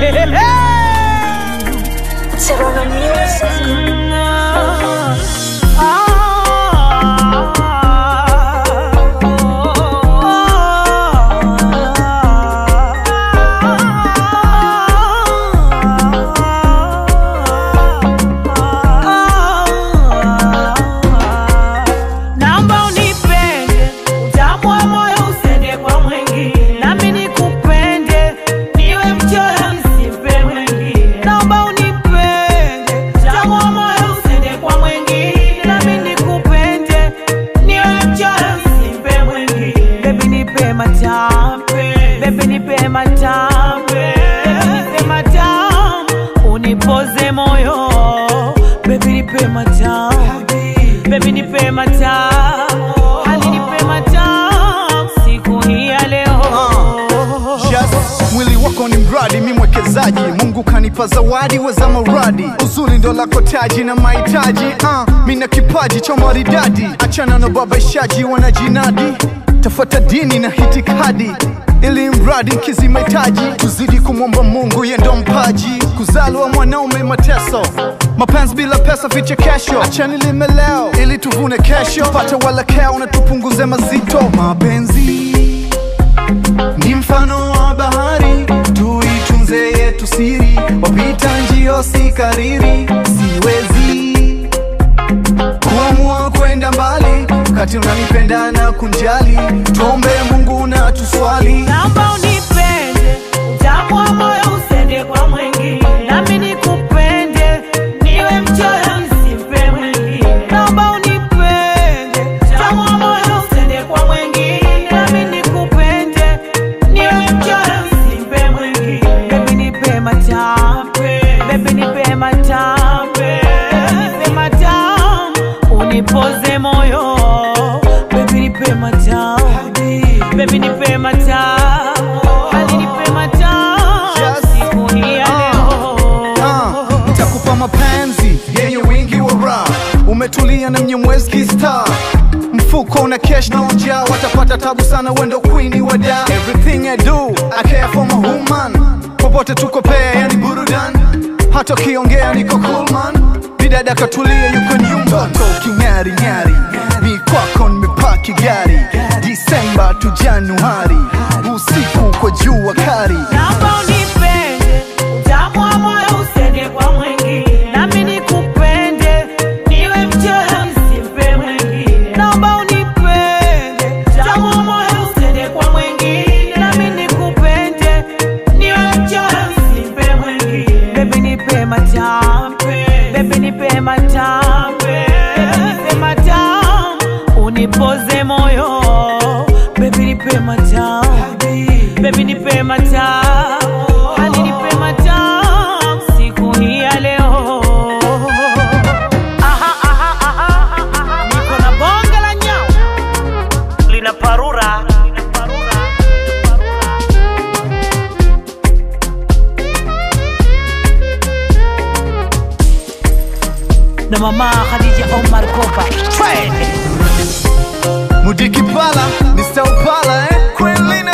Serrano Music. Naomba unipende, utamu wa moyo usende kwa mwingine, nami nikupende, niwe mchoyo nisipe mwingine. Naomba unipende, utamu wa moyo usende kwa mwingine, nami nikupende, niwe mchoyo nisipe mwingine. Baby nipe matampe, baby nipe matampe, baby nipe matamu, unipoze moyo, baby nipe matamu Baby nipe matamu, hali nipe matamu siku hii ya leo. Just, mwili wako ni mradi, mi mwekezaji. Mungu kanipa zawadi weza mauradi, uzuri ndo lako taji na mahitaji. Uh, mi na kipaji cha maridadi, achana na babaishaji wanajinadi, tafuata dini na hitikadi ili mradi nkizi mahitaji, tuzidi kumwomba Mungu ye ndo mpaji. Kuzaliwa mwanaume mateso, mapenzi bila pesa vichekesho. Achani lime leo ili tuvune kesho, tupate walakeo na tupunguze mazito. Mapenzi ni mfano wa bahari, tuitunze yetu siri, wapita njio si kariri. Siwezi kuamua kwenda mbali, kati unanipenda na kunjali, tuombe Mungu na tuswali. Naomba unipende, utamu wa moyo usende kwa mwingine, nami nikupende, niwe mchoyo nisipe mwingine. Naomba unipende, utamu wa moyo usende kwa mwingine, nami nikupende, niwe mchoyo nisipe mwingine. Baby nipe matampe, baby nipe matampe, baby nipe matamu, unipoze moyo, baby nipe matamu, baby nipe matamu, hali nipe matamu, Just- siku hii ya leo. Ah, nitakupa mapenzi yenye wingi wa raha, umetulia na mnyemwezi kista mfuko una cash na ujaa, watapata tabu sana, wendo queen wa da. Everything I do I care for my woman, popote tuko pea, yani burudan, hata ukiongea niko cool man, bidada katulia, yuko nyumba Mtoto king'ari ng'ari, mi kwako nimepaki gari, Disemba tu Januari, usiku kwa jua kari Naomba unipende, utamu wa moyo usende kwa mwingine, nami nikupende, niwe mchoyo nisipe mwingine. Naomba unipende, utamu wa moyo usende kwa mwingine, nami nikupende, niwe mchoyo nisipe mwingine. Baby nipe matampe, baby nipe matampe, baby nipe matamu, unipoze moyo, baby nipe matamu Baby nipe matamu, hali nipe matamu siku hii ya leo. Aha, aha, aha, aha, niko na bonge la nyau lina parura na mama Khadija Omar Kopa Mudiki pala, Mr. Upala, eh? Queen Lin